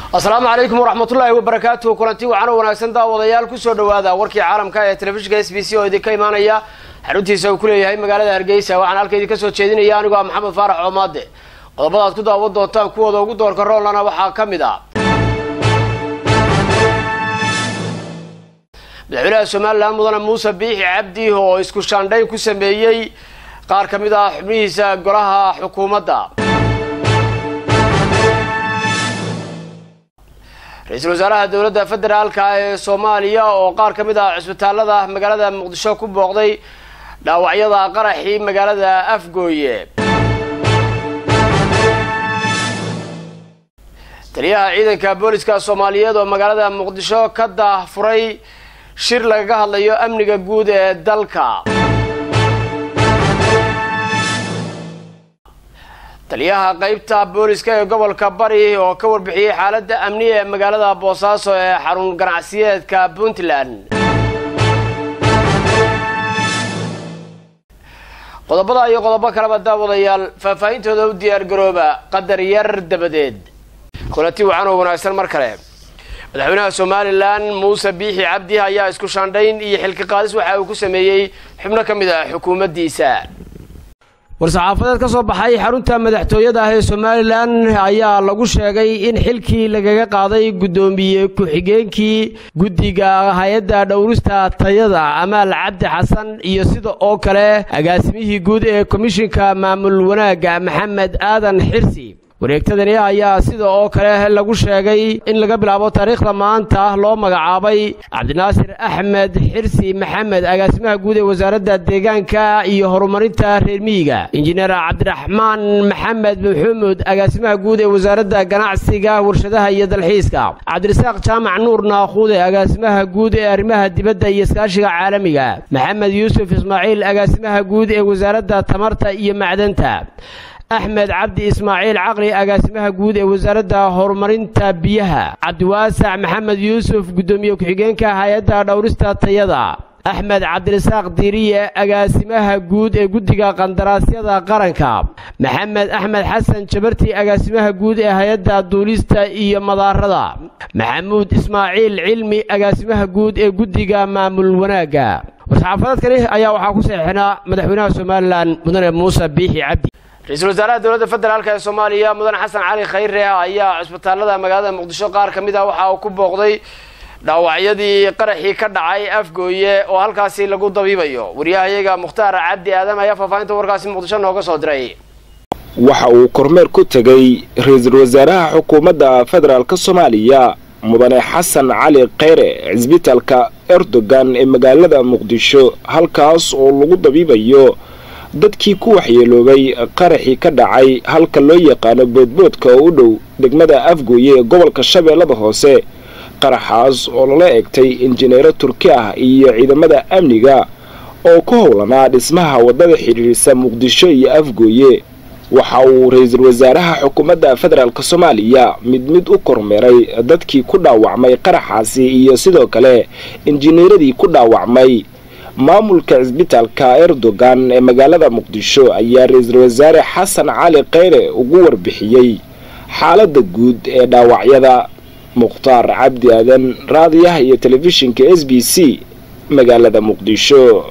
asalaamu calaykum waraxmatullaahi wabarakaatuhu kulanti waxaana wanaagsan daawadayaal kusoo dhowaada warkii caalamka ee telefishinka s b c oo idinka imaanaya xaruntiisa uu ku leeyahay magaalada hargeysa waxaan halka idinka soo jeedinaya anigoo ah maxamed faarax coomaade qodobada aad ku daawan doontaan kuwooda ugu doorka roolana waxaa ka mid ah madaxweynaha somalilan mudane muuse biixi cabdi oo isku shaandhayn ku sameeyey qaar ka mid ah xubnihiisa golaha xukuumadda ra-iisul wasaaraha dowladda federaalka ee soomaaliya oo qaar ka mid ah cusbitaalada magaalada muqdisho ku booqday dhaawacyada qaraxii magaalada afgooye taliyaha ciidanka booliska soomaaliyeed oo magaalada muqdisho ka daahfuray shir lagaga hadlayo amniga guud ee dalka taliyaha qeybta booliska ee gobolka bari oo ka warbixiyey xaaladda amni ee magaalada boosaaso ee xarun ganacsiyeedka puntland qodobada iyo qodobo kaleba daawadayaal faahfaahintooda u diyaar garooba qadar yar dabadeed kulanti wacan oo wanaagsan mar kale madaxweynaha somalilan muuse biixi cabdi ayaa isku shaandhayn iyo xilki qaadis waxa uu ku sameeyey xubno ka mid ah xukuumaddiisa war-saxaafadeed ka soo baxay xarunta madaxtooyada ah ee somalilan ayaa lagu sheegay in xilkii lagaga qaaday guddoomiye ku-xigeenkii guddiga hay-adda dhowrista tayada amaal cabdi xasan iyo sida oo kale agaasimihii guud ee komishinka maamul wanaagga maxamed aadan xirsi wareegtadani ayaa sida oo kale lagu sheegay in laga bilaabo taariikhda maanta loo magacaabay cabdinaasir axmed xirsi maxamed agaasimaha guud ee wasaaradda deegaanka iyo horumarinta reer miyiga injineer cabdiraxmaan maxamed maxamuud agaasimaha guud ee wasaaradda ganacsiga warshadaha iyo dalxiiska cabdirasaaq jaamac nuur naakhuude agaasimaha guud ee arrimaha dibadda iyo iskaashiga caalamiga maxamed yuusuf ismaaciil agaasimaha guud ee wasaaradda tamarta iyo macdanta axmed cabdi ismaaciil caqli agaasimaha guud ee wasaaradda horumarinta biyaha cabdiwaasac maxamed yuusuf guddoomiye ku-xigeenka hay-adda dhowrista tayada axmed cabdirasaaq diiriye agaasimaha guud ee guddiga qandaraasyada qaranka maxamed axmed xasan jabarti agaasimaha guud ee hay-adda duulista iyo madaarada maxamuud ismaaciil cilmi agaasimaha guud ee guddiga maamul wanaagga war-saxaafadeedkani ayaa waxaa ku saxiixnaa madaxweynaha somalilan mudane muuse biixi cabdi ra-iisul wasaaraha dowladda federaalk ee soomaaliya mudane xasan cali khayre ayaa cusbitaalada magaalada muqdisho qaar ka mid ah waxa uu ku booqday dhaawacyadii qaraxii ka dhacay afgooye oo halkaasi lagu dabiibayo wariyahayaga mukhtaar cabdi aadam ayaa faahfaahinta warkaasi muqdisho nooga soo diray waxa uu kormeer ku tegay ra-iisul wasaaraha xukuumadda federaalk soomaaliya mudane xasan cali khayre cisbitaalka erdogan ee magaalada muqdisho halkaas oo lagu dabiibayo dadkii ku waxyeeloobay qaraxii ka dhacay halka loo yaqaano boodboodka oo u dhow degmada afgooye ee gobolka shabeellada hoose qaraxaas oo lala egtay injineero turki ah iyo ciidamada amniga oo ku howlanaa dhismaha waddada xidhiirisa muqdisho iyo afgooye waxa uu ra-iisul wasaaraha xukuumadda federaalk soomaaliya mid mid u kormeeray dadkii ku dhaawacmay qaraxaasi iyo sidoo kale injineeradii ku dhaawacmay maamulka cisbitaalka erdogan ee magaalada muqdisho ayaa ra-iisul wasaare xasan cali khayre ugu warbixiyey xaaladda guud ee dhaawacyada mukhtaar cabdi aadan raadiyaha iyo telefishinka s b c magaalada muqdisho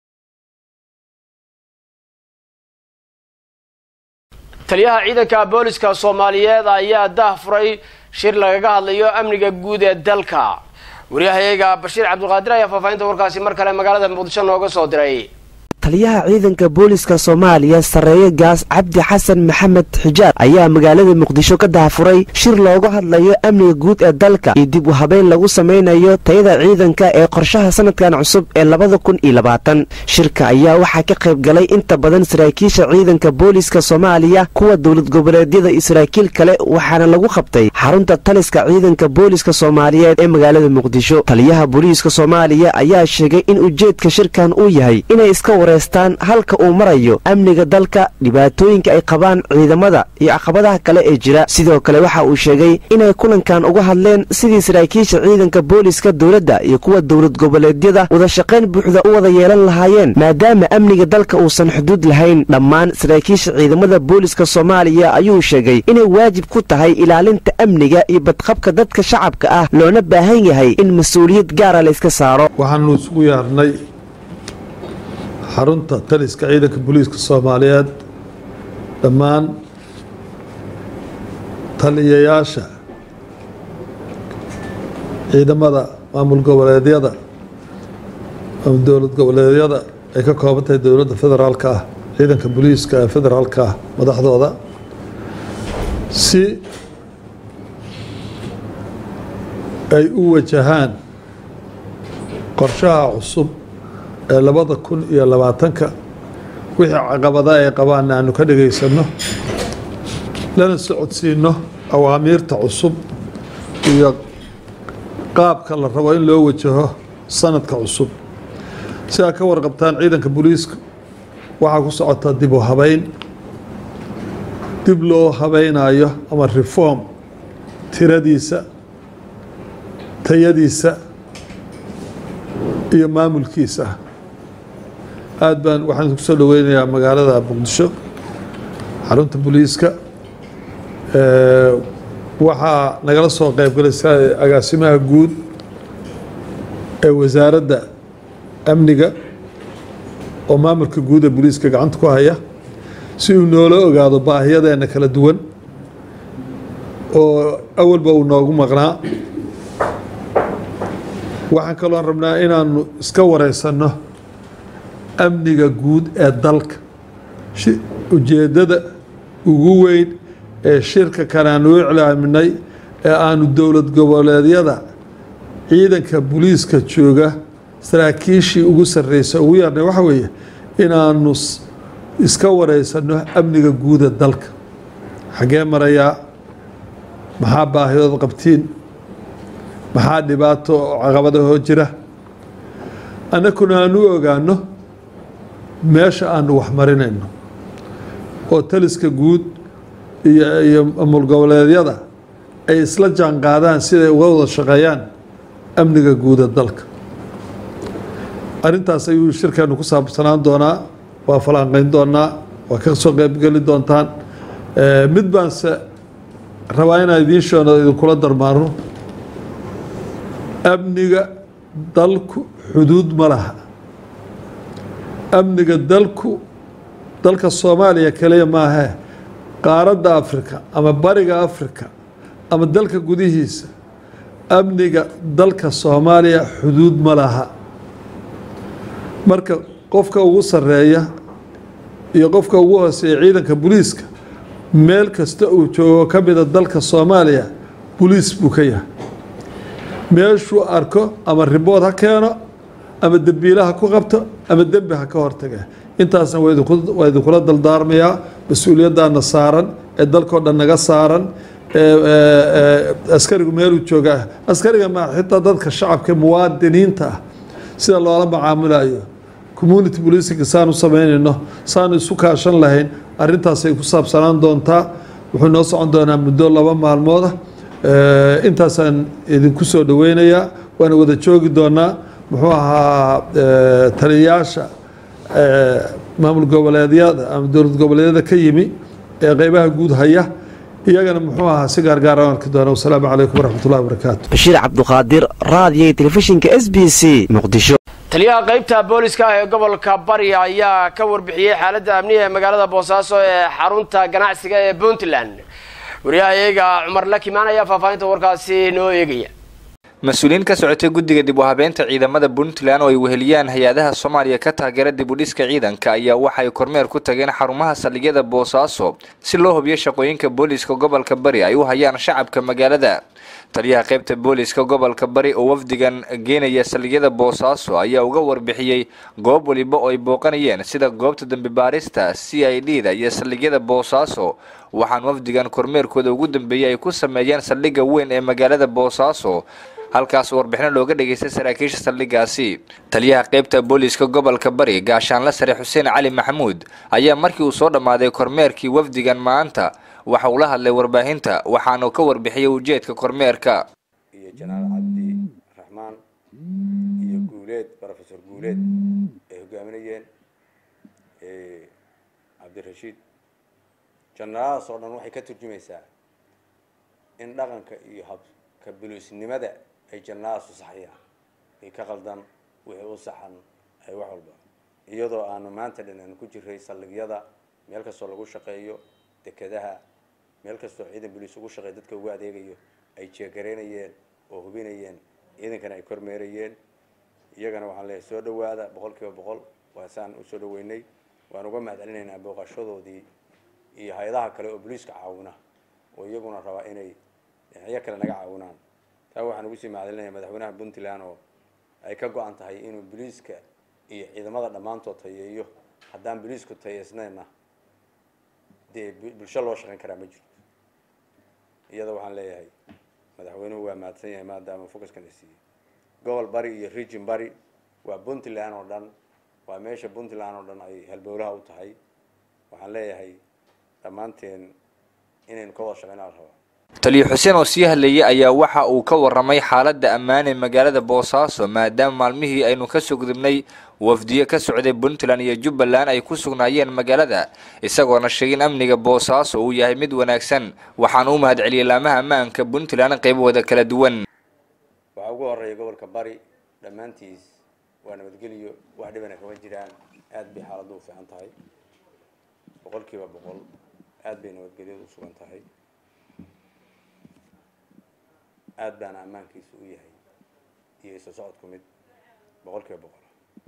taliyaha ciidanka booliska soomaaliyeed ayaa daahfuray shir lagaga hadlayo amniga guud ee dalka waryahayaga bashiir cabdulqaadir ayaa faahfaahinta warkaasi mar kale magaalada muqdisho nooga soo diray taliyaha ciidanka booliska soomaaliya sarreeye gaas cabdi xasan maxamed xijaar ayaa magaalada muqdisho ka daafuray shir looga hadlayo amniga guud ee dalka iyo dib u habeyn lagu samaynayo tayada ciidanka ee qorshaha sanadkan cusub ee labada kun iyo labaatan shirka ayaa waxaa ka qayb galay inta badan saraakiisha ciidanka booliska soomaaliya kuwa dowlad goboleedyada iyo saraakiil kale waxaana lagu qabtay xarunta taliska ciidanka booliska soomaaliyeed ee magaalada muqdisho taliyaha booliiska soomaaliya ayaa sheegay in ujeedka shirkan uu yahay inay iska war wareystaan halka uu marayo amniga dalka dhibaatooyinka ay qabaan ciidamada iyo caqabadaha kale ee jira sidoo kale waxa uu sheegay inay kulankan uga hadleen sidii saraakiisha ciidanka booliska dowladda iyo kuwa dowlad goboleedyada wadashaqayn buuxda u wada yeelan lahaayeen maadaama amniga dalka uusan xuduud lahayn dhammaan saraakiisha ciidamada booliska soomaaliya ayuu sheegay inay waajib ku tahay ilaalinta amniga iyo badqabka dadka shacabka ah loona baahan yahay in mas-uuliyad gaara layska saaro waxaanu isugu yeernay xarunta taliska ciidanka booliiska soomaaliyeed dhammaan taliyayaasha ciidamada maamul goboleedyada ama dowlad goboleedyada ay ka kooban tahay dowladda federaalka ah ciidanka booliiska ee federaalka ah madaxdooda si ay u wajahaan qorshaha cusub ee labada kun iyo labaatanka wixii caqabada ay qabaan aanu ka dhagaysano lana socodsiino awaamiirta cusub iyo qaabka la rabo in loo wajaho sanadka cusub si aad ka warqabtaan ciidanka booliiska waxaa ku socota dib u habeyn dib loo habeynayo ama reform tiradiisa tayadiisa iyo maamulkiisa aad baan waxaan ku soo dhoweynayaa magaalada muqdisho xarunta booliiska waxaa nagala soo qeybgalaysa agaasimaha guud ee wasaaradda amniga oo maamulka guud ee booliiska gacanta ku haya si uu noola ogaado baahiyadeena kala duwan oo awalba uu noogu maqnaa waxaan kaloon rabnaa inaanu iska wareysanno amniga guud ee dalka ujeeddada ugu weyn ee shirka kale aanu u iclaaminay ee aanu dowlad goboleedyada ciidanka booliiska jooga saraakiishii ugu sarreysa ugu yarnay waxa weeye inaanu iska wareysanno amniga guuda dalka xaggee marayaa maxaa baahidood qabtiin maxaa dhibaato oo caqabadahoo jira annakuna aanu ogaano meesha aanu wax marinayno oo taliska guud iyo iyo maamul goboleedyada ay isla jaan qaadaan siday uga wada shaqeeyaan amniga guuda dalka arrintaas ayuu shirkeenu ku saabsanaan doonaa waa falanqeyn doonaa waa ka soo qeybgeli doontaan mid baanse rabaa inaan idiin sheeno idinkula darmaano amniga dalku xuduud ma laha amniga dalku dalka soomaaliya kaliya maahee qaaradda afrika ama bariga afrika ama dalka gudihiisa amniga dalka soomaaliya xuduud ma laha marka qofka ugu sarreeya iyo qofka ugu hooseeya ciidanka booliiska meel kasta uu joogo ka mida dalka soomaaliya boliis buu ka yahay meeshuu arko ama ribood ha keeno ama dembiila ha ku qabto ama dembi ha ka hortaga intaasna waa idinkula daldaarmayaa mas-uuliyaddaana saaran ee dalkao dhan naga saaran askarigu meeluu joogaa askariga ma xitaa dadka shacabka muwaadiniinta ah sida loola macaamulayo community policing saanu samaynayno saanu isu kaashan lahayn arrintaasay ku saabsanaan doontaa wuxuu noo socon doonaa muddo laba maalmooda intaasaan idinku soo dhoweynayaa waana wada joogi doonaa muxuu ahaa taliyayaasha maamul goboleedyada ama dowlad goboleedyada ka yimi ee qeybaha guud haya iyagana muxuu ahaa si gaargaar aan arki doona wasalaamu calaykum waraxmatullahi wabarakaatu bashiir cabduqaadir raadiyo telefishinka s b c muqdisho taliyaha qaybta booliska ah ee gobolka bari ayaa ka warbixiyey xaaladda amniga ee magaalada boosaaso ee xarunta ganacsiga ee puntland wariyaha iyaga cumar lakimaan ayaa faahfaahinta warkaasi noo eegaya mas-uuliyiin ka socotay guddiga dib u habeynta ciidamada puntland oo ay weheliyaan hay-adaha soomaaliya ka taageera dib u dhiska ciidanka ayaa waxay kormeer ku tageen xarumaha saldhigyada boosaaso si loo hubiyo shaqooyinka booliska gobolka bari ay u hayaan shacabka magaalada taliyaha qaybta booliska gobolka bari oo wafdigan geenaya saldhigyada boosaaso ayaa uga warbixiyey goob waliba oo ay booqanayeen sida goobta dambi baarista c i d da iyo saldhigyada boosaaso waxaan wafdigan kormeerkooda ugu dambeeyey ay ku sameeyeen saldhigga weyn ee magaalada boosaaso halkaas warbixino looga dhageystay saraakiisha saldhigaasi taliyaha qeybta booliiska gobolka bari gaashaanla sare xuseen cali maxamuud ayaa markii uu soo dhammaaday kormeerkii wafdigan maanta waxa uu la hadlay warbaahinta waxaanu ka warbixiyey ujeedka kormeerka iyo janaal cabdi raxmaan iyo guuleed rofesor guuleed ay hogaaminayeen cabdirashiid janaaladaas oo dhan waxay ka turjumaysaa in dhaqanka iyo habka buluusnimada ay janaaladaas u saxayaan ay ka qaldan wixii u saxan ay wax walba iyadoo aanu maanta dhan aan ku jiray saldhigyada meel kastoo lagu shaqeeyo dekedaha meel kastoo ciidan boliis ugu shaqeeya dadka ugu adeegayo ay jeegaraynayeen oo hubinayeen ciidankana ay kormeerayeen iyagana waxaan leeyahay soo dhawaada boqol kiiba boqol waa saan u soo dhaweynay waan uga mahad celinaynaa booqashadoodii iyo hay-adaha kale oo boliiska caawina oo iyaguna rabaa inay dhinacyo kale naga caawinaan taa waxaan ugu sii mahadcelinaya madaxweynaha puntland oo ay ka go-an tahay inuu boliiska iyo ciidamada dhammaantood tayeeyo haddaan boliisku tayeysnayna dee bulsho loo shaqayn karaa ma jirto iyada waxaan leeyahay madaxweynuhu waa mahadsan yahay maadaama focuskan i siiyey gobol bari iyo region bari waa puntland oo dhan waa meesha puntland oo dhan ay halbowlaha u tahay waxaan leeyahay dhammaanteen inaynu ka wada shaqeynaa la rabaa taliyo xuseen oo sii hadlayay ayaa waxa uu ka warramay xaaladda ammaan ee magaalada boosaaso maadaama maalmihii aynu kasoo gudubnay wafdiyo ka socday puntland iyo jubbaland ay ku sugnaayeen magaalada isagoona sheegay in amniga boosaaso uu yahay mid wanaagsan waxaana u mahad celiyey laamaha ammaanka puntland qaybahooda kala duwan waxaa ugu horeeya gobolka bari dhammaantiis waa nabadgeliyo wax dhibana kama jiraan aad bay xaaladdu u fiican tahay boqol kiiba boqol aad bay nabadgelyadu u sugan tahay aad baana ammaankiisu u yahay iyo isu socodku mid boqol kiiba boqol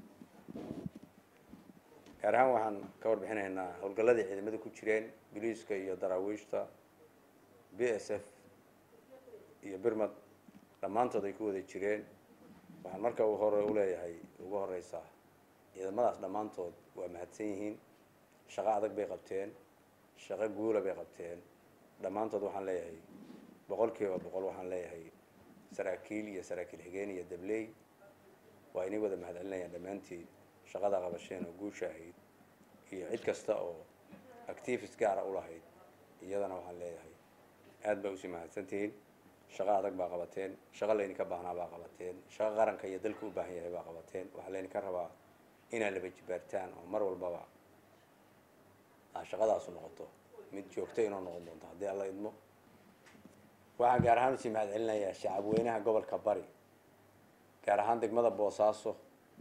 gaar ahaan waxaan ka warbixinaynaa howlgalladii ciidamada ku jireen boliiska iyo daraawiishta b s f iyo birmad dhammaantood ay ku wada jireen waxaan marka u hore uleeyahay ugu horeysaa ciidamadaas dhammaantood waa mahadsan yihiin shaqo adag bay qabteen shaqo guula bay qabteen dhammaantood waxaan leeyahay boqol kiiba boqol waxaan leeyahay saraakiil iyo saraakiil xigeen iyo dabley waa inay wada mahad celinayaan dhammaantiin shaqada qabasheen oo guusha ahayd iyo cid kasta oo activis gaara u lahayd iyadana waxaan leeyahay aad baa usii mahadsantihiin shaqo adag baa qabateen shaqo laydinka baahnaa baa qabateen shaqo qaranka iyo dalka u baahan yahay baa qabateen waxaa laydinka rabaa inaad laba jibaartaan oo mar walbaba aa shaqadaasu noqoto mid joogto inoo noqon doonto haddii alla idmo waxaan gaar ahaan usii mahad celinayaa shacabweynaha gobolka bari gaar ahaan degmada boosaaso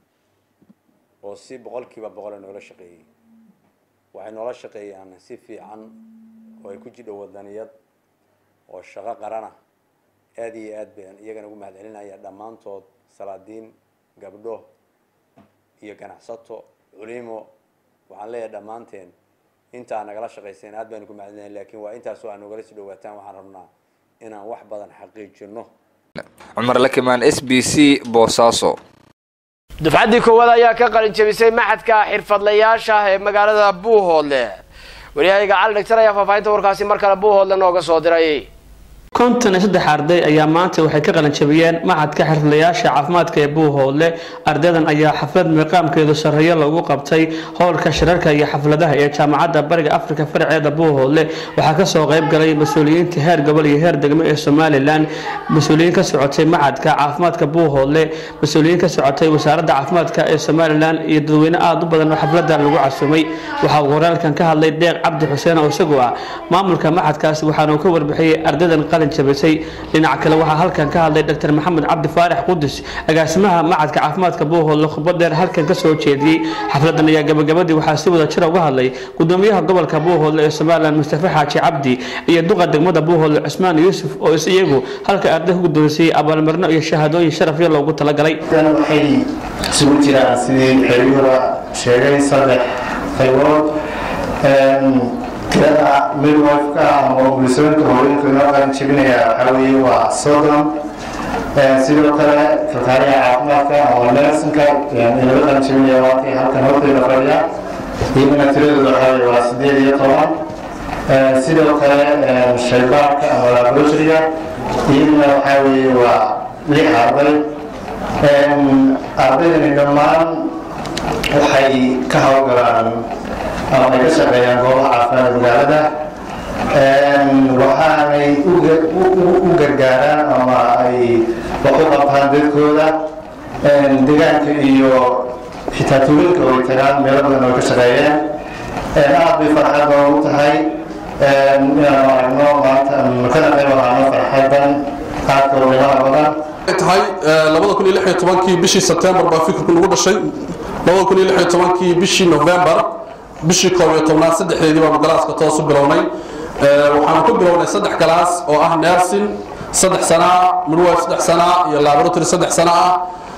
oo si boqol kiiba boqole noola shaqeeyey waxay noola shaqeeyaan si fiican oo ay ku jidho wadaniyad oo shaqo qarana aada iyo aad baan iyagana ugu mahad celinaya dhammaantood salaadiin gabdho iyo ganacsato culimo waxaan leeyahay dhammaanteen intaa nagala shaqayseen aad baan ugu mahad celinaya lakiin waa intaasoo aan nogala sii dhawaataan waxaan rabnaa inaan wax badan xaqiijino cumar lakimaan s b c boosaaso dufcaddii koowaad ayaa ka qalin jabisay maxadka xirfadlayaasha ee magaalada buuhoodle waryahayga cali dhagtar ayaa faahfaahinta warkaasi mar kale buuhoodle nooga soo diray konton iyo saddex arday ayaa maanta waxay ka qalanjabiyeen macadka xirfadlayaasha caafimaadka ee buuhoodle ardaydan ayaa xaflad miiqaamkeedu sarreeyo lagu qabtay howlka shirarka iyo xafladaha ee jaamacadda bariga afrika faraceeda buuhoodle waxaa kasoo qayb galay mas-uuliyiinta heer gobol iyo heer degmo ee somalilan mas-uuliyiin ka socotay macadka caafimaadka buuhoodle mas-uuliyiin ka socotay wasaaradda caafimaadka ee somalilan iyo dadweyne aada u badan oo xaflada lagu casumay waxaa uu horaalkan ka hadlay deeq cabdi xuseen oo isagu ah maamulka macadkaasi waxaana uu ka warbixiyey ardaydan qalin jabisay dhinaca kale waxaa halkan ka hadlay dr maxamed cabdi faarax qudus agaasimaha macadka caafimaadka buuhoodle khudbad dheer halkan ka soo jeediyey xafladan ayaa gabagabadii waxaa si wada jira uga hadlay gudoomiyaha gobolka buuhoodle ee somalilan mustafa xaaji cabdi iyo duqa degmada buuhoodle cusmaan yuusuf oo is iyagu halka arday ku guddoonsiiyey abaalmarino iyo shahaadooyin sharafyo loogu talagalay waxay isugu jiraan sidii xeryuura sheegay saddex qaybood tirada midwifeka ama umulisoonka hooyinka inoo qaran jebinaya waxaa weeye waa soddon sidoo kale kalkaaliya caafimaadka ama nersinka inala qaran jebinaya waakii halkan horteeda fadhiya iyagana tiradooda waxaa weeye waa sideed iyo toban sidoo kale shaybaarka ama laboratoryga iyaduna waxaa weeye waa lix arday ardaydani dhammaan waxay ka hawlgalaan ama ay ka shaqeeyaan goobaha caafimaadka magaalada waxaanay u gargaaraan ama ay wax u qabtaan dadkooda deegaanka iyo xitaa tuulinka way tagaan meelo badan oo ka shaqeeyeen aad bay farxad noogu tahay inaan aragno maanta kana qayb ahaano farxadan aadka qiimaha badan tahay labada kun iyo lix iyo tobankii bishii sebtembar baa fikirku nagu dhashay labada kun iyo lix iyo tobankii bishii november bishii koob iyo tobnaad saddexdeedii baanu galaaska toos u bilownay waxaanu ku bilownay saddex galaas oo ah nersin saddex sanaa midwife saddex sanaa iyo laboratory saddex sana ah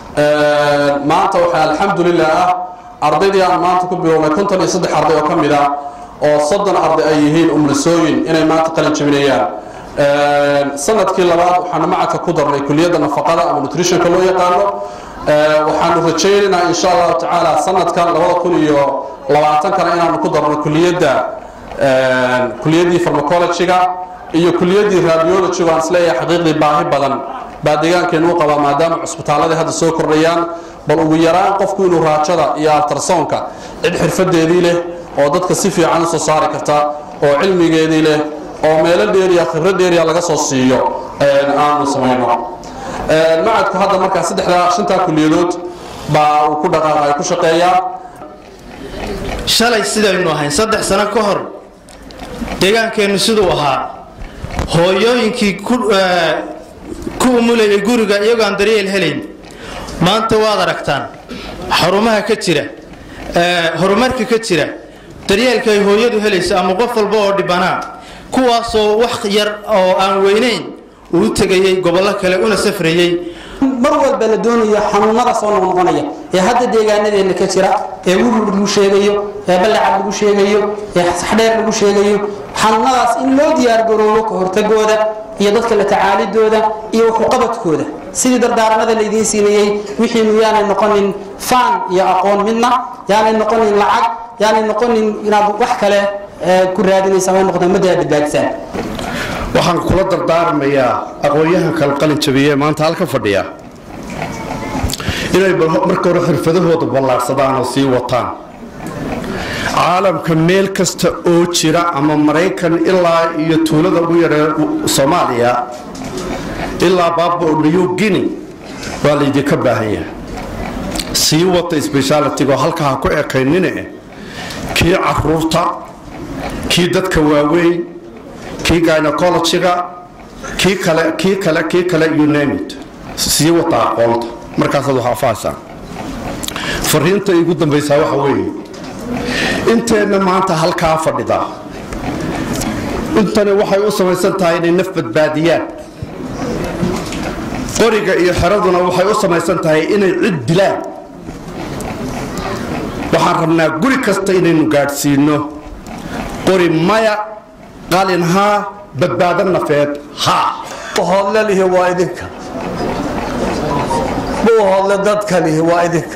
maanta waxaa alxamdulilah ah ardaydii aan maanta ku bilownay konton iyo saddex arday oo ka mid ah oo soddon arday ay yihiin umlisooyin inay maanta qalin jebinayaan sanadkii labaad waxaanu macadka ku darnay kuliyadda nafaqada ama nutritionka loo yaqaano waxaanu rajaynaynaa insha allahu tacaala sanadkan labada kun iyo labaatankana inaanu ku darno kuliyadda kuliyaddii farmacologyga iyo kuliyaddii radiology aan isleeyahay xaqiiqdii baahi badan baa deegaankeenu u qabaa maadaama cusbitaaladii hadda soo kordhayaan bal ugu yaraan qofku inuu raajada iyo altarsoonka cid xirfadeedii leh oo dadka si fiican usoo saari karta oo cilmigeedii leh oo meelo dheeriya khibrad dheeriya laga soo siiyo aanu samayno macadku hadda markaa saddexdaa shantaa kuliyadood baa uu ku dhaqaaqay ku shaqeeyaa shalay sidaynu ahayn saddex sano ka hor deegaankeennu siduu ahaa hooyooyinkii ku umulayay guriga iyagoo aan daryeel helayn maanta waad aragtaan xarumaha ka jira horumarka ka jira daryeelka ay hooyadu helayso ama qof walba oo dhibanaa kuwaasoo wax yar oo aan weynayn uu tegayey gobollo kale una safrayey mar walba la doonayo xanuunada soo noqnoqonaya ee hadda deegaanadeena ka jira ee wurur lagu sheegayo ee ballacad lagu sheegayo ee saxdheer lagu sheegayo xanuunadaas in loo diyaargaroobo ka hortagooda iyo dadka la tacaalidooda iyo waxuqabadkooda sidii dardaaranada laydiin siinayey wixiinu yaanay noqonin faan iyo aqoon midna yaanay noqonin lacag yaanay noqonin inaad wax kale ku raadinaysa may noqdaan maddaa badbaadisaan waxaan kula dardaarmayaa aqoon-yahan kala qalin jabiye maanta halka fadhiya inay marka hore xirfadahooda ballaarsadaan oo sii wataan caalamka meel kasta oo jira ama maraykan ilaa iyo tuulada ugu yaree soomaaliya ilaa baaba new guinea waa laydinka baahan yahay sii wata sbeshaalitigo halka ha ku ekaynine kii caruurta kii dadka waaweyn kii gynecologyga kii kale kii kale kii kale you name it sii wata aqoonta markaasaad wax afaasaan fariinta igu dambaysaa waxa weeye inteenna maanta halkaa fadhida intani waxay u samaysan tahay inay naf badbaadiyaan qoriga iyo xeraduna waxay u samaysan tahay inay cid dilaan waxaan rabnaa guri kasta inaynu gaadhsiino qori maya qalin haa badbaado nafeed haa hoodle lihi waa idinka buu hoodle dadka lihi waa idinka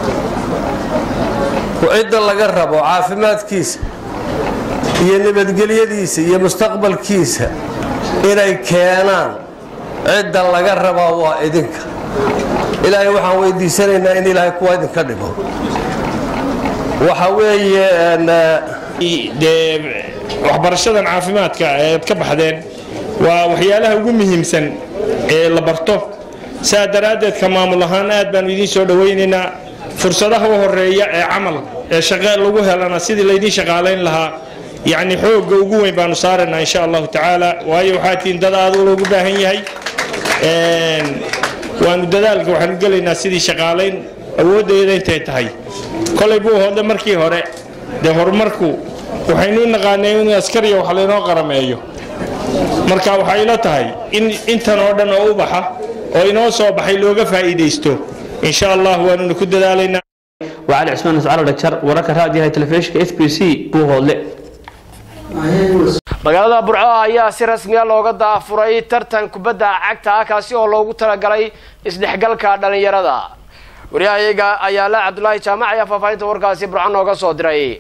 cidda laga rabo caafimaadkiisa iyo nabadgelyadiisa iyo mustaqbalkiisa inay keenaan cidda laga rabaa waa idinka ilaahay waxaan weydiisanaynaa in ilaahay kuwa idinka dhigo waxa weeye dee waxbarashadan caafimaadka eed ka baxdeen waa waxyaalaha ugu muhiimsan ee la barto saa daraaddeed ka maamul ahaan aad baanu idiin soo dhowaynaynaa fursadaha u horeeya ee camal ee shaqe lagu helana sidii laydiin shaqaalayn lahaa yacni xoogga ugu weyn baanu saaraynaa insha allahu tacaala waayo waxaa tihiin dad aad loogu baahan yahay waanu dadaalka waxaanu gelaynaa sidii shaqaalayn awooddeeda intay tahay kolay buu hoodle markii hore dee horumarku waxaynu u naqaanay in askariya wax laynoo qarameeyo marka waxay ila tahay in intan oo dhan oo u baxa oo inoo soo baxay looga faa'iidaysto insha allah waanuna ku dadaalaynaa وعلي عثمان سعال دكتور ورك راديو تلفزيون اس بي سي بو هودله magaalada burco ayaa si rasmiya looga daafuray tartan kubadda cagta ah kaasi oo loogu talagalay isdhexgalka dhallinyarada waryahayaga ayaala cabdulaahi jaamac ayaa faahfaahinta warkaasi burco nooga soo diray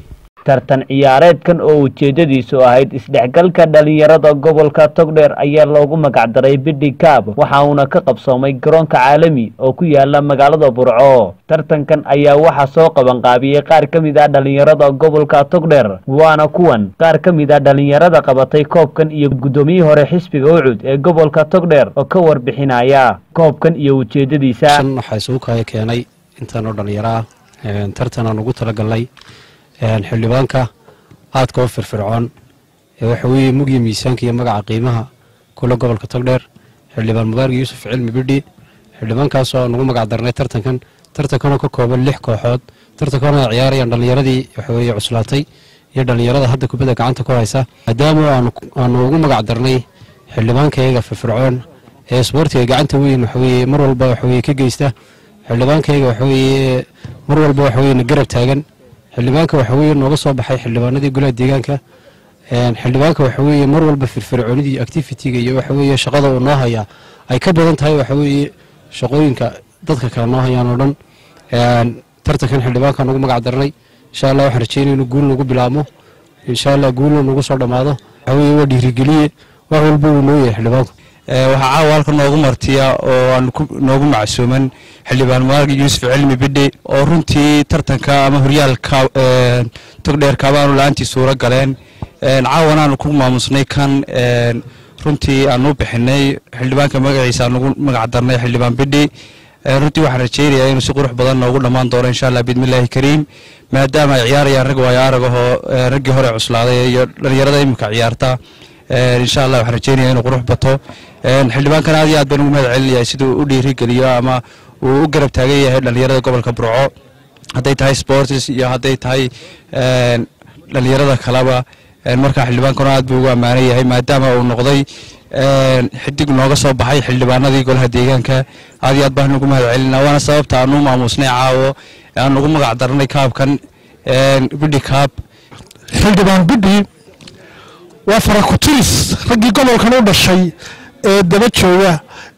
tartan ciyaareedkan oo ujeedadiisu ahayd isdhexgalka dhalinyarada gobolka togdheer ayaa loogu magacdaray bidhi kaab waxa uuna ka qabsoomay garoonka caalami oo ku yaala magaalada burco tartankan ayaa waxaa soo qabanqaabiyey qaar ka mid ah dhalinyarada gobolka togdheer waana kuwan qaar ka mid ah dhalinyarada qabatay koobkan iyo guddoomiyihii hore xisbiga ucud ee gobolka togdheer oo ka warbixinaya koobkan iyo ujeedadiisa waxaa isugu kaya keenay intaan oo dhallinyaro ah tartan aan ugu talagalnay xildhibaanka aadka oo firfircoon ee waxa weeye mugya miisaanka iyo magaca qiimaha kula gobolka togdheer xildhibaan mubaarak yuusuf cilmi bidhi xildhibaankaasoo aan ugu magac darnay tartankan tartankanoo ka kooban lix kooxood tartankanoo ay ciyaarayaan dhallinyaradii waxaweeye cuslaatay iyo dhallinyarada hadda kubadda gacanta ku haysa maadaama aanu ugu magac darnay xildhibaankayga firfircoon ee isboortiga gacanta weyn waxaweeye mar walba waxaweye ka geysta xildhibaankayga waxaweeye mar walba waxaweye na garab taagan xildhibaanka waxaweye nooga soo baxay xildhibaanadii golaha deegaanka xildhibaanka waxaweeye mar walba firfircoonidii activitiga iyo waxaweeye shaqada uu noo hayaa ay ka badan tahay waxaweeye shaqooyinka dadka kale noo hayaan oo dhan tartankan xildhibaankaan ugu magac darnay insha allah waxaan rajeynaya inuu guul nagu bilaabmo insha allah guulna nagu soo dhammaado waxaweye waa dhiirigeliye wax walba uu noo yahay xildhibaanku waxaa caawa halka noogu martiya oo aan noogu macsuuman xildhibaan mubaarak yuusuf cilmi bidhi oo runtii tartanka ama horyaalka togdheer kaabaanu la-aantii suuro galeen caawan aanu ku maamusnay kan runtii aanu bixinay xildhibaanka magaciisa aanugu magac darnay xildhibaan bidhi runtii waxaan rajeynayaa inuu si qurux badan noogu dhammaan doono insha allah bismillaahi kariim maadaama ay ciyaarayaan rag waayo aragahoo raggii hore cuslaaday iyo dhalinyarada imika ciyaarta insha allah waxaan rajeynaya inuu qurux bato xildhibaankan aad iyo aad baan ugu mahad celinayaa siduu u dhiirigeliyo ama uu u garab taagan yahay dhalinyarada gobolka burco hadday tahay sports iyo hadday tahay dhalinyarada kaleba markaa xildhibaankana aad buu ugu ammaanan yahay maadaama uu noqday xidig nooga soo baxay xildhibaanadii golaha deegaanka aad iyo aad baan ugu mahad celinaa waana sababta aanu maamuusnay caawo aan ugu magac darnay kaabkan bidhi kaab xildhibaan bidhi waa farakuturis raggii gobolkan u dhashay ee daba jooga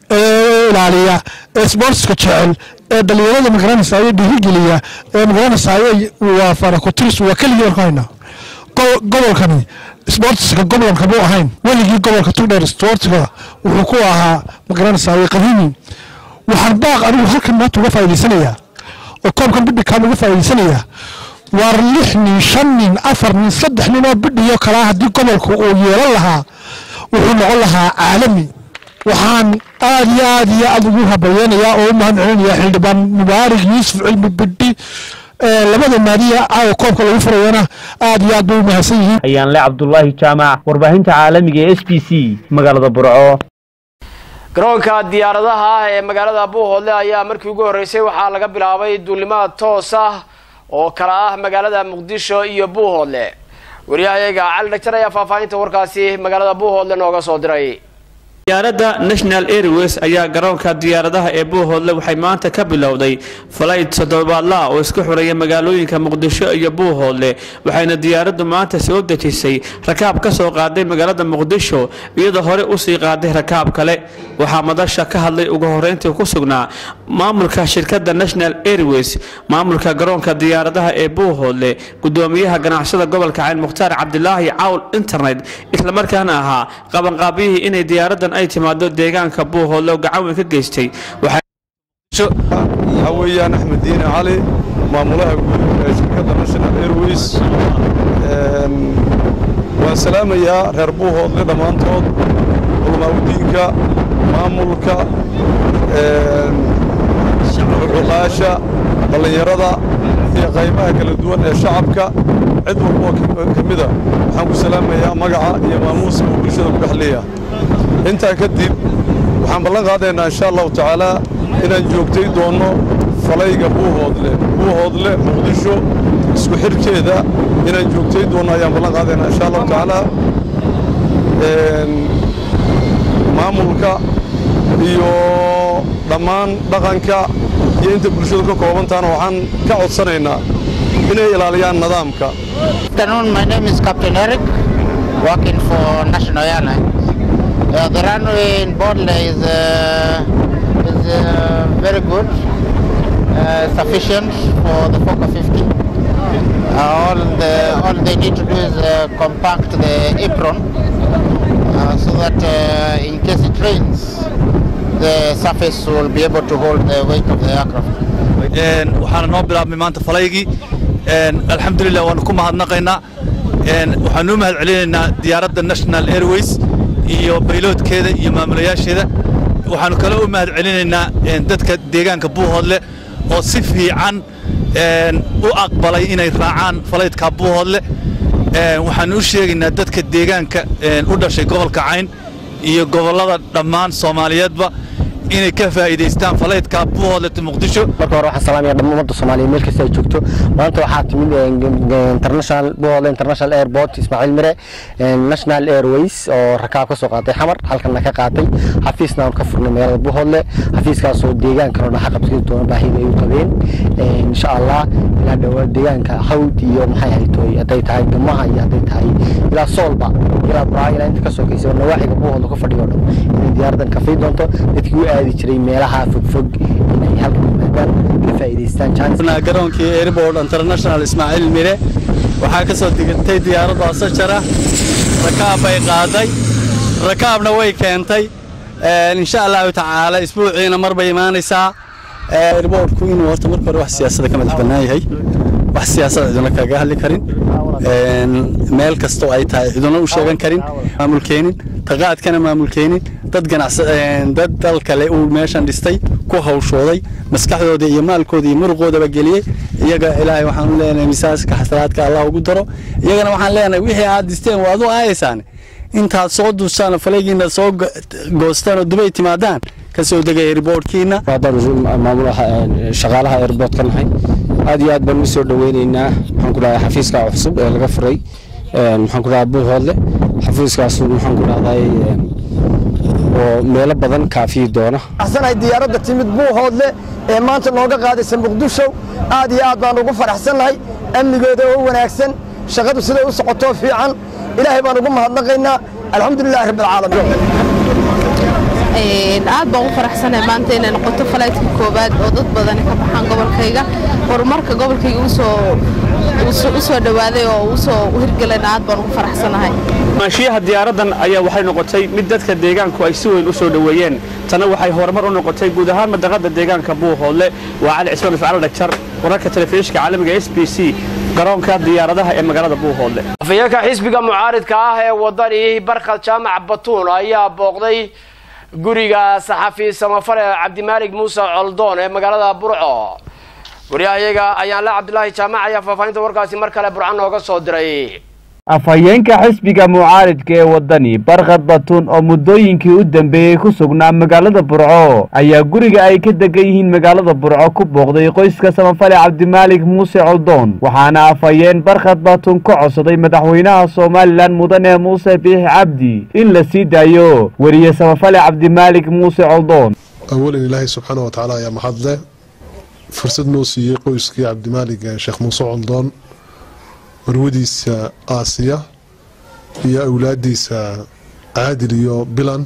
ee ilaaliya ee sboortska jecel ee dhalinyarada magaranaysayo dhiirigeliya ee magaranaysayo waa farakuturis waa keligii baan ku haynaa gobolkani sboortiska gobolka muu ahayn weligii gobolka tugdheer sboortiga wuxuu ku ahaa magaranaysayo qadiimi waxaan baaq anigu halkan maanta uga faa'iidaysanayaa oo koobkan bidhikaan uga faa'iidaysanayaa waar lix nin shan nin afar nin saddex nin oo bidhiyo kalaa haddii gobolku uu yeelan lahaa wuxuu noqon lahaa caalami waxaan aad iyo aad iyo aad ugu habayeenayaa oo u mahad celinayaa xildhibaan mubaarak yuusuf cilmi bidhi labada naadiya caawa koobka lagu furayana aad iyo aad bay u mahadsan yihiin ayaanle cabdulaahi jaamac warbaahinta caalamiga ee s b c magaalada burco garoonka diyaaradaha ah ee magaalada buuhoodle ayaa markii ugu horreysay waxaa laga bilaabay duulimaad toos ah oo kala ah magaalada muqdisho iyo buuhoodle waryahayaga cali dhagtar ayaa faahfaahinta warkaasi magaalada buuhoodle nooga soo diray diyaaradda national airways ayaa garoonka diyaaradaha ee buuhoodle waxay maanta ka bilowday falayd toddobaadla oo isku xuraya magaalooyinka muqdisho iyo buuhoodle waxayna diyaaraddu maanta soo dejisay rakaab ka soo qaaday magaalada muqdisho iyadoo hore usii qaaday rakaab kale waxaa madasha ka hadlay ugu horeyntii ku sugnaa maamulka shirkadda national airways maamulka garoonka diyaaradaha ee buuhoodle gudoomiyaha ganacsada gobolka cayn mukhtaar cabdilaahi cawl internet islamarkaana ahaa qabanqaabiyihii inay diyaaraddan ay timaado deegaanka buuhoodle oo gacan weyn ka geystay waxaa weeyaan axmed diine cali maamulaha guud ee shirkadda national airways waan salaamayaa reer buuhoodle dhammaantood culamaaudiinka maamulka cuqaasha dhallinyarada iyo qaybaha kala duwan ee shacabka cid walboo ka mida waxaan ku salaamayaa magaca iyo maamuuska uu bulshada ku dhexleeya intaa kadib waxaan ballan qaadaynaa insha allahu tacaalaa inaan joogtay doonno falayga buuhoodle buuhoodle muqdisho isku xidhkeeda inaan joogtay doonno ayaan ballan qaadaynaa insha allahu tacaalaa maamulka iyo dhammaan dhaqanka iyo inta bulshadu ka koobantaana waxaan ka codsanaynaa inay ilaaliyaan nidaamka afternoon. My name is Captain Eric, working for National Airlines. Uh, the runway in Bodle is, uh, is uh, very good, uh, sufficient for the Fokker 50. Uh, all, the, all they need to do is uh, compact the apron uh, so that uh, in case it rains, the surface will be able to hold the weight of the aircraft. waxaana noo bilaabmay maanta falaygii alxamdulilah waanu ku mahadnaqaynaa waxaanu u mahad celinaynaa diyaaradda national airways iyo bayloodkeeda iyo maamulayaasheeda waxaanu kale u mahad celinaynaa dadka deegaanka buuhoodle oo si fiican u aqbalay inay raacaan falaydka buuhoodle waxaanu u sheegaynaa dadka deegaanka u dhashay gobolka cayn iyo gobollada dhammaan soomaaliyeedba inay ka faa'iidaystaan falaydka buuhoodle muqdisho marka hore waxaan salaamaya dhammaan ummadda soomaaliya meel kasta ay joogto maanta waxaa timid international buuhoodle international airport ismaaciil mire national airways oo rakaab ka soo qaatay xamar halkanna ka qaatay xafiisna aan ka furnay magaalada buuhoodle xafiiskaasoo deegaankan oo dhaxa qabsadi doona baahida ay u qabeen insha allah ilaa dhowaa deegaanka hawd iyo maxay haytoy hadday tahay gamaha iyo hadday tahay ilaa soolba ilaa buraa ilaa inta ka sokaysa nawaaxiga buuhoodle ka fadhiyo dhan inay diyaaraddan kafay doonto dadkii u aadi jiray meelaha fogfog inay halkan yimaadaan ka faa'iidaystaan garoonkii airport international ismaaciil mire waxaa ka soo digantay diyaaradda asajara rakaab bay qaaday rakaabna way keentay insha allahu tacaala isbuuciina mar bay imaanaysaa airportku inuu horta marka hore wax siyaasada ka madax bannaan yahay wax siyaasada ciduna kaga hadli karin meel kastoo ay tahay ciduna u sheegan karin maamul keenin taqaadkana maamul keenin dad ganacsa dad dal kale uu meeshan dhistay ku hawshooday maskaxdooda iyo maalkooda iyo muruqoodaba geliyey iyaga ilaahay waxaan u leenahay misaaska xasanaadka allah ugu daro iyagana waxaan leenahay wixii aad dhisteen waad u aayaysaan intaad soo duustaan faleegiina soo goostaan oo dubay timaadaan ka soo degay airboortkiina maamulaha shaqaalaha airboortka nahay aad iyo aad baan u soo dhaweyneynaa maxaan ku dhahay xafiiska cusub ee laga furay maxaan ku dhahay buuhoodle xafiiskaas maxaan ku dhahday oo meelo badan kaafiyi doona axsanahay diyaaradda timid buuhoodle ee maanta nooga qaadaysa muqdisho aad iyo aad baan ugu faraxsannahay amnigeeda oo wanaagsan shaqadu siday u socotoo fiican ilaahay baan ugu mahadnaqaynaa alxamdulilahi rabbilcaalamiin aad baan ugu faraxsanahay maanta inay noqoto falaytka koowaad oo dad badani ka baxaan gobolkayga horumarka gobolkayga usoo u soo dhowaaday oo usoo hirgelayna aad baan ugu faraxsanahay maashiyaha diyaaraddan ayaa waxay noqotay mid dadka deegaanku ay si weyn u soo dhoweeyeen tana waxay horumar u noqotay guud ahaan madaqada deegaanka buuhoodle waa cali cismaan ifcaal dhagjar wararka telefishinka caalamiga s b c garoonka diyaaradaha ee magaalada buuhoodle afayeenka xisbiga mucaaridka ah ee wadani barkad jaamac batuun ayaa booqday guriga saxafi samafale cabdimaalig muuse coldoon ee magaalada burco waryahayaga ayaanle cabdulaahi jaamac ayaa faahfaahinta warkaasi mar kale burco nooga soo diray afhayeenka xisbiga mucaaridka ee wadani barkad batuun oo muddooyinkii u dambeeyey ku sugnaa magaalada burco ayaa guriga ay ka degan yihiin magaalada burco ku booqday qoyska samafale cabdimaalik muuse coldoon waxaana afhayeen barkad batuun ka codsaday madaxweynaha somalilan mudane muuse biix cabdi in la sii daayo weriye samafale cabdimaalik muuse coldoon awalan ilaahay subxaana wa tacaala ayaa mahadle fursad noo siiyey qoyskii cabdimaalig sheekh muuse coldoon marwadiisa aasiya iyo awlaadiisa caadil iyo bilan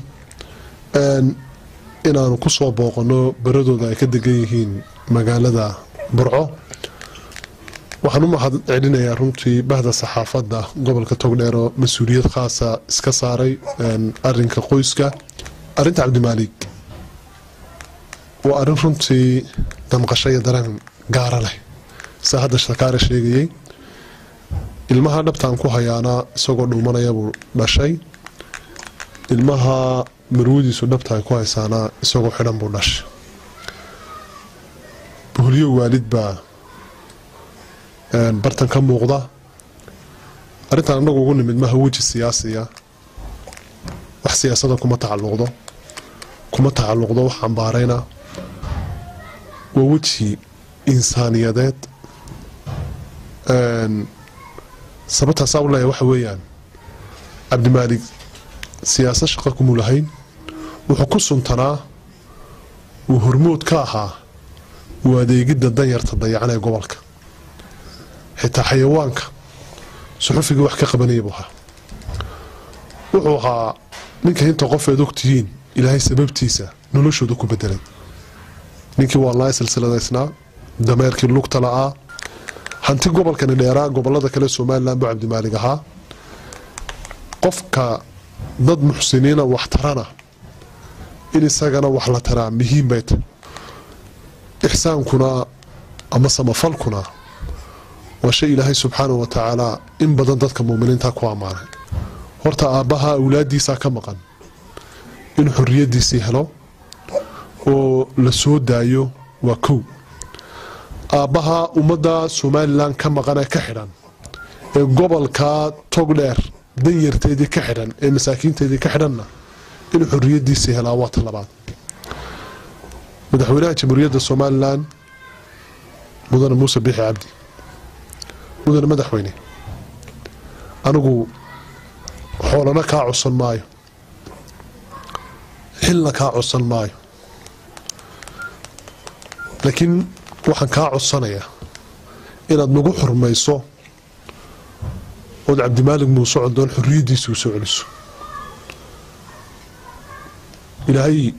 inaanu ku soo booqano baradooda ay ka degan yihiin magaalada burco waxaan u mahad celinayaa runtii bahda saxaafadda gobolka togdheer oo mas-uuliyad khaasa iska saaray arinka qoyska arinta cabdimaalig waa arrin runtii damqasho iyo dareen gaara leh saa hadda shakaare sheegayey ilmaha dhabtaan ku hayaana isagoo dhuumanaya buu dhashay ilmaha marwadiisu dhabta ay ku haysaana isagoo xidhan buu dhashay buhliyo waalid baa bartan ka muuqda arrintan annagu ugu nimid maha weji siyaasiya wax siyaasada kuma tacaluqdo kuma tacaluqdo wax cambaarayna waa weji insaaniyadeed sababtaasaa u leeya waxa weeyaan cabdimaalig siyaasad shaqa kumuu lahayn wuxuu ku suntanaa uu hormood ka ahaa uu adeegidda danyarta dayacan ee gobolka xitaa xayawaanka suxufiga wax ka qabanaya buu ahaa wuxuu ahaa ninka inta qofeed ogtihiin ilaahay sababtiisa noloshooda ku bedelay ninkii waa laa silsiladaysnaa dameerkii lugta la'aa hanti gobolkani dheeraa gobolada kale somalilan buu cabdimaalig ahaa qofka dad muxsiniina wax tarana in isagana wax la taraa muhiim bay tahy ixsaankuna ama samafalkuna waa shay ilaahay subxaana wa tacaala in badan dadka muminiinta ku ammaanay horta aabbaha awlaadiisaa ka maqan in xoriyadiisii helo oo la soo daayo waa kow aabbaha ummadda somalilan ka maqan ee ka xidhan ee gobolka togdheer danyarteedii ka xidhan ee masaakiinteedii ka xidhanna in xoriyadiisii helaa waa ta labaad madaxweynaha jamhuuriyadda somalilan mudane muuse biixi cabdi mudane madaxweyne anigu xoolana kaa codsan maayo xilna kaa codsan maayo laakiin waxaan kaa codsanayaa inaad nagu xurmayso ood cabdimaalig muuse condoon xoriyaddiisa u soo celiso ilaahay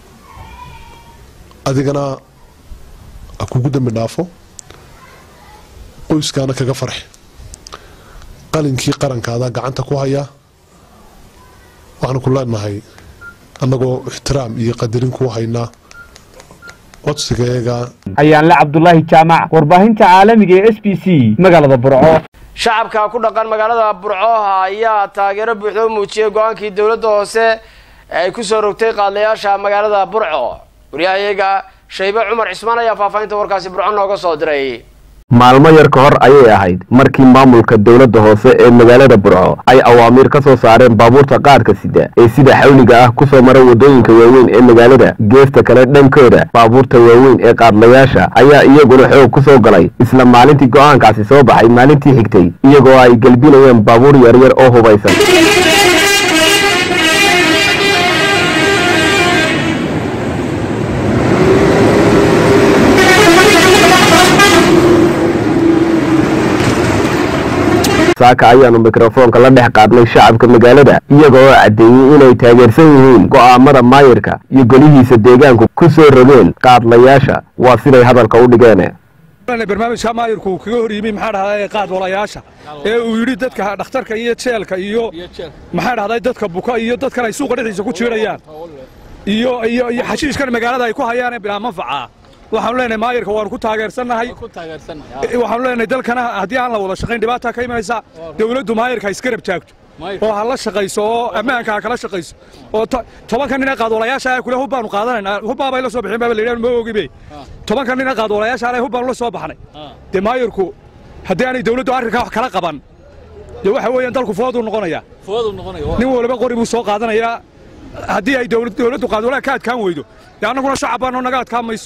adigana ha kugu dambi dhaafo qoyskaana kaga farxi qalinkii qarankaada gacanta ku hayaa waxaanu ku leenahay annagoo ixtiraam iyo qadarin kuu haynaa codsigayaga ayaanle cabdulaahi jaamac warbaahinta caalamiga ee s b c magaalada burco shacabka ku dhaqan magaalada burco ayaa taageero buuxda u muujiyey go-aankii dowladda hoose ee ay ku soo rogtay qaadlayaasha magaalada burco waryahayaga shaybe cumar cismaan ayaa faahfaahinta warkaasi burco nooga soo diray maalmo yar ka hor ayay ahayd markii maamulka dowladda hoose ee magaalada burco ay awaamiir ka soo saareen baabuurta qaadka sida ee sida xawliga ah ku soo mara waddooyinka waaweyn ee magaalada geesta kale dhankooda baabuurta waaweyn ee qaadlayaasha ayaa iyaguna xoog ku soo galay isla maalintii go'aankaasi soo baxay maalintii xigtay iyagoo ay gelbinayeen baabuur yaryar oo hubaysan saaka ayaanu mikrofoonka la dhex qaadnay shacabka magaalada iyaga oo caddeeyey inay taageersan yihiin go'aamada maayirka iyo golihiisa deegaanku ku soo rogeen qaadlayaasha waa siday hadalka u dhigeen barnaamijka maayirku uu kaga hor yimi maxaa dhahday qaad walayaasha ee uu yidhi dadka dhakhtarka iyo jeelka iyo maxaa dhahday dadka buka iyo dadkan ay suuqa dhexdiisa ku jiirayaan iyo iyo iyo xashiishkan magaalada ay ku hayaan ee bilaa manfaca waxaanu leenahay maayirka waanu ku taageersannahay waxaanu leenahay dalkana haddii aan la wada shaqayn dhibaata ka imanaysa dowladdu maayirka ha iska rab taagto oo ha la shaqayso oo ammaanka ha kala shaqayso oo tobanka nin ee qaadwalayaasha kule hub baanu qaadanaynaa hubbaa bay la soo bixeen baaba la yidhahan ma ogibe tobanka nin ee qaadwalayaasha ale hub baanu la soo baxnay dee maayirku haddii aanay dowladdu arrinkaa wax kala qaban dee waxa weeyaan dalku fooduu noqonayaa nin waliba qori buu soo qaadanayaa haddii ay dowladdu qaadwalaha ka adkaan weydo dee annaguna shacab baanoo naga adkaan mayso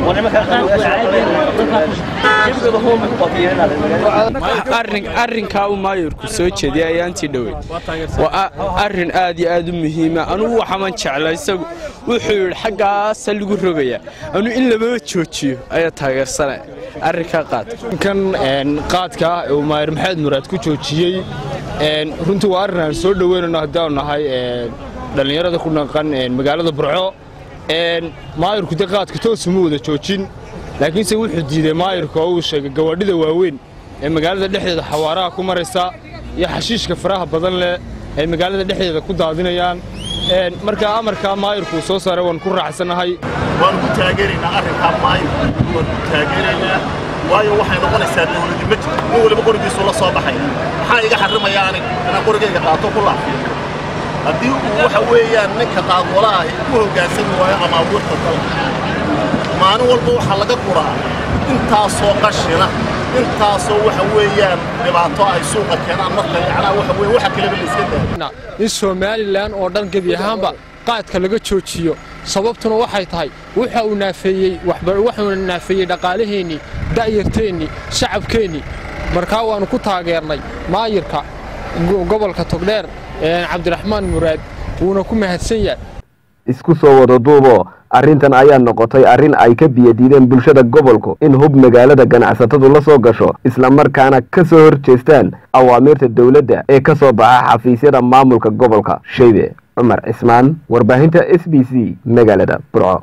arrinkaa uu maayirku soo jeediyay ayaantii dhowey waa arrin aad iyo aad u muhiima anugu waxaman jecla isagu wuxuu yidhi xaggaasa lagu rogaya anu in lababa joojiyo ayaa taageersana arrinkaa qaad kan qaadka uu maayir maxamed muraad ku joojiyey runtii waa arrin aan soo dhoweynayno haddaanu nahay dhallinyarada ku dhaqan magaalada burco maayirku de qaadka toos uma wada joojin laakiinse wuxuu diiday maayirka oo uu sheegay gawaadhida waaweyn ee magaalada dhexdeeda xawaaraha ku maraysa iyo xashiishka faraha badan leh ay magaalada dhexdeeda ku daadinayaan marka amarkaa maayirku soo saaray waan ku raacsannahay waan ku taageeraynaa arrinkaa maayirku waan ku taageeraynaa waayo waxay noqonaysaa dowladi ma jirto nin waliba qorigiisu la soo baxaya maxaa iga xarrimaya aniga inaan qorigayga qaato ku laafiyo haddii uu waxa weeyaan ninka qaadwalaha ku hoggaansami waayo amaabuurta dalka maalin walba waxaa laga guraa intaasoo qashina intaasoo waxa weeyaan dhibaato ay suuqa keenaan marka yacnaa waxa weeye waxa kaleba la iska daa in somalilan oo dhan gebi ahaanba qaadka laga joojiyo sababtuna waxay tahay waxa uu naafeeyey waxuuna naafeeyey dhaqaalaheennii da'yarteennii shacabkeennii markaa waannu ku taageernay maayirka gobolka togdheer cabdiraxmaan muraad wuuna ku mahadsan yahay isku soo wada duubo arrintan ayaa noqotay arrin ay ka biyadiideen bulshada gobolku in hub magaalada ganacsatadu la soo gasho islamarkaana ka soo hor jeestaan awaamiirta dowladda ee ka soo baxa xafiisyada maamulka gobolka shaybe cumar cismaan warbaahinta s b c magaalada burco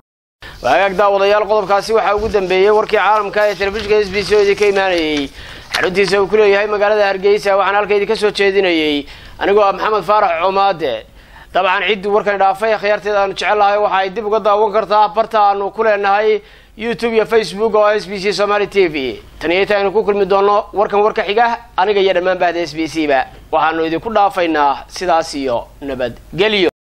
waagaag daawadayaal qodobkaasi waxaa ugu dambeeyey warkii caalamka ee telefishinka s b c oo idinka imaanayey xaruntiisa uu ku leeyahay magaalada hargeysa waxaan halka idinka soo jeedinayey anigoo ah maxamed faarax coomaade dabcan ciddii warkani dhaafay khiyaarteeda aanu jecel lahay waxa ay dib uga daawan kartaa barta aanu ku leenahay youtube iyo facebook oo s b c somaali t v tan iyo inta aynu ku kulmi doono warkan warka xiga aniga iyo dhammaan bahda s b c ba waxaanu idinku dhaafaynaa sidaas iyo nabadgelyo